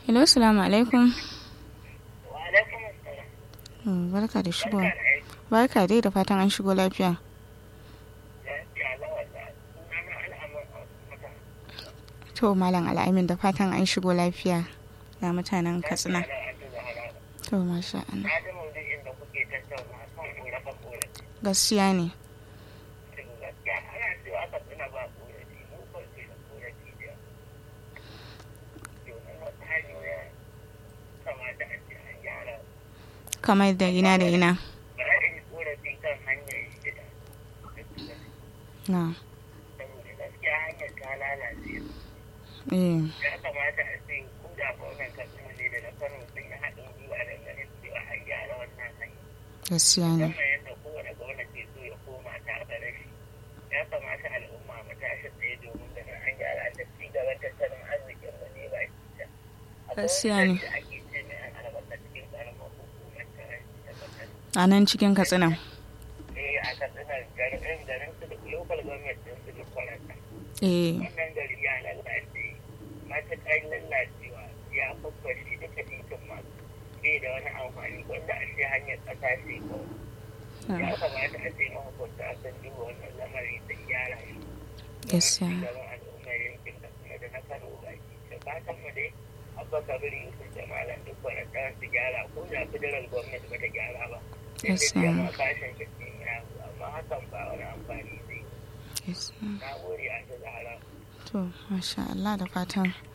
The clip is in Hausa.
hello salamu alaikum Wa alaikum assalam. Mm, barka da shigo Barka da aiki. barka dai da fatan an shigo lafiya Lafiya lawan da sunana al'amun mata. to malam al'amin da fatan an shigo lafiya ga mutanen katsina Lafiya lawan da zahara. to masha Allah Na ji maudu'in da kuke tattauna kan korafe-korafe. gaskiya ne Shin gaskiya ana cewa Katsina ba korafi, mu ko ce da korafi da yawa. Domin wasu hanyoyin kamata a ce an gyara. kamar da ina da ina Ba a yi korafi kan hanyar shida. na Saboda gaskiya hanyar ta lalace. eh ya kamata a ce ko da gwamnan katsina ne da na kano sun yi haɗin gwiwa da ganin cewa an gyara wannan hanya gaskiya ne musamman yadda kowane gwamna ke so ya koma ta gare shi ya kamata al'umma mu tashi tsaye domin ganin an gyara ta ci gaban tattalin arzikin mu ne ba shi ta Gaskiya ne. da ake ce mai an albasa cikin karamar hukumar ta ta katsina a nan cikin katsina eh a katsina garin garin su da local government din su da kwaranta eh wannan gari ya lalace matuƙar lalacewa ya faffashe duka titin ma bai da wani amfani wanda a ce hanyar ƙasa ce ko ya kamata a ce mahukunta sun duba wannan lamari da gyara shi Gaskiya. domin cigaban al'ummar yankin da kuma da na kano baki da fatan mu dai abba kabir yusuf da malam duk wani ɗan su gyara ko da federal gwamnati ba ta gyara ba sai da Gaskiya. jama'a kashin shi ya amma hakan ba wani amfani zai gaskiya na gode a ta zahara to masha Allah da fatan